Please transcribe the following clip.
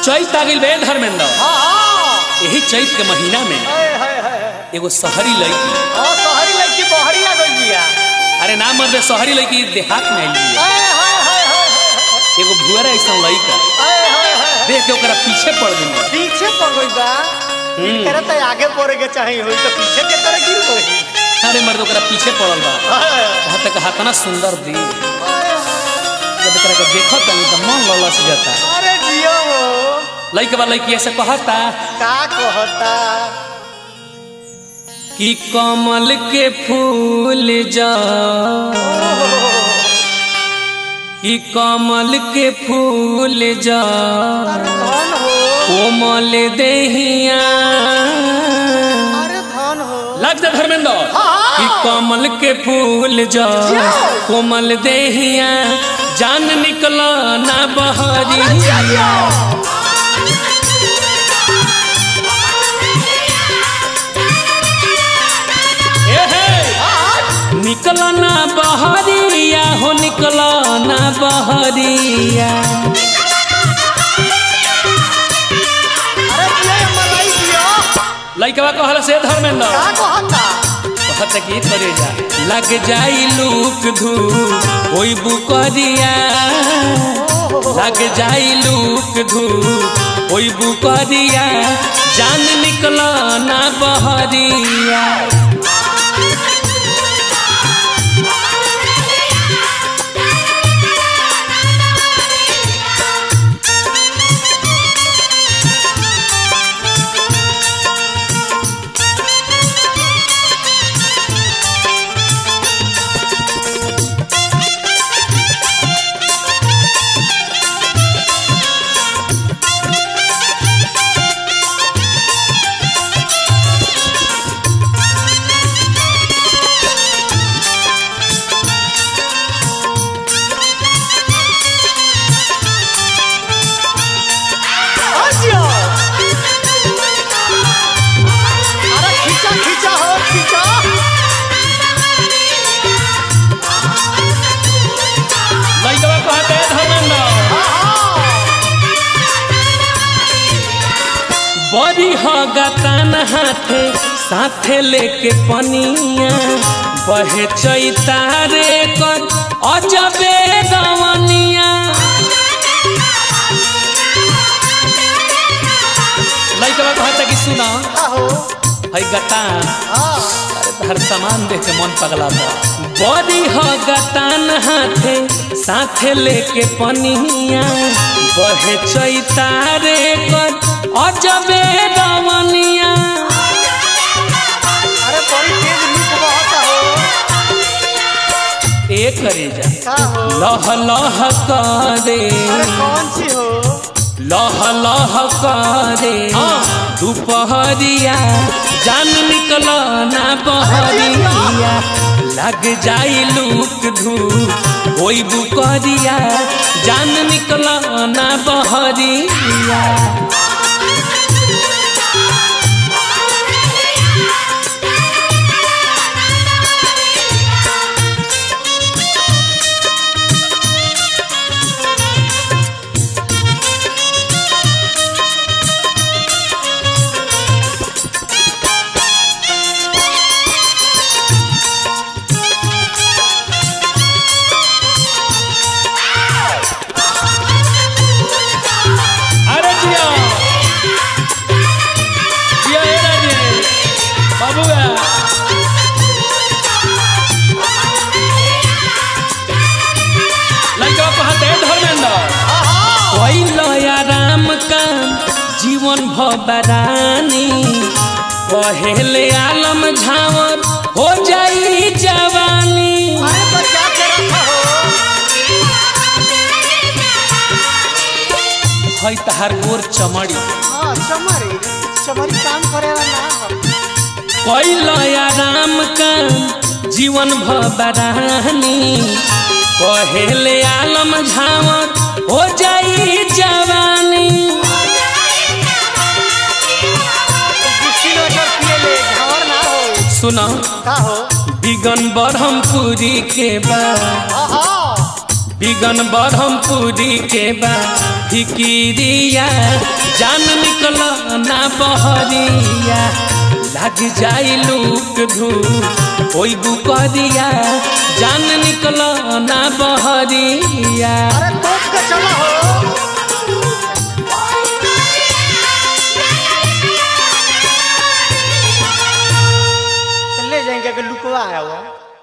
चैत आ गइल बे धर्मेंद्र हाँ हाँ यही चैत के महीना में हाय हाय हाय एगो शहरी लड़की हाँ शहरी लड़की बहरी आ गई बिया अरे ना मर्द साहरी लड़की देहात में आइल बिया हाय हाय हाय हाय हाय एगो भुअरा ऐसा लड़का हाय हाय हाय देख के ओकरा पीछे पड़ गई पीछे पड़ गई बा हम्म। करे तो आगे पड़े के चाहिए हुई तो पीछे के तरह गिर गई अरे मर्द ओकरा पीछे पड़ल बा हाय वहाँ तक हाथना सुंदर दी जब एकरा के देखत तनी तो मन ललस जाता अरे जियो हो लड़के बा लड़की ऐसे कहता का कहता कि कमल के फूल जा कि कमल के फूल जा अरे धन हो कोमल देहिया अरे धन हो लग जा धर्मेंद्र हाँ। कि कमल के फूल जा कोमल देहिया जान निकला ना बहरिया ए हे निकला ना बहरिया हो निकला ना बहरिया अरे ये मलाई दियो लइकवा कहल से धर्मेंद्र का कहता कहत की करे जा लग जाई लूक धूप ओई बुकरिया लग जाई लूक धूप ओई बुकरिया जान निकला ना बहरिया आजियो अरे खींचा खींचा हो खींचा लइकवा कहते धर्मेंद्र बड़ी होगा तान हाथे साथे लेके पनिया बहे चैतारे कर अजबे गवनिया लइकवा कहता कि सुना आहो है गतान हाँ हर सामान देख के मन पगला था बड़ी हो गतान हाथे साथे लेके पनिया बहे चैतारे कर अजबे गवनिया अरे बड़ी तेज लूप बहता हो ए करे जा का हो लह लह करे अरे कौन सी हो लह लह करे दोपहरिया जान निकल ना बहरिया लग जाई लूक धूप ओई बुकरिया जान निकल ना बहरिया अरे जिया जिया हे राजे बाबूगा लड़का कहते धर्मेंद्र कोई लया राम का जीवन भबरानी कहेले आलम झावर हो जाई जवानी अरे बचा के रखा हो है तहार गोर चमड़ी हाँ चमरी चमरी काम करे वाला ना हो कोई लया राम का जीवन भबरानी कहेले आलम झावर हो जाई जवानी बिस्किट वाटर पिए ले झावर ना हो सुनो का हो बिगन ब्रह्मपुरी के बा आहा बिगन बरहमपुरी के बा फिकिरिया जान निकल ना बहरिया लग जाई लूक धूप ओई बुकरिया जान निकल ना बहरिया अरे तोप के चलो हो ले जाएंगे कि लुकवा है वो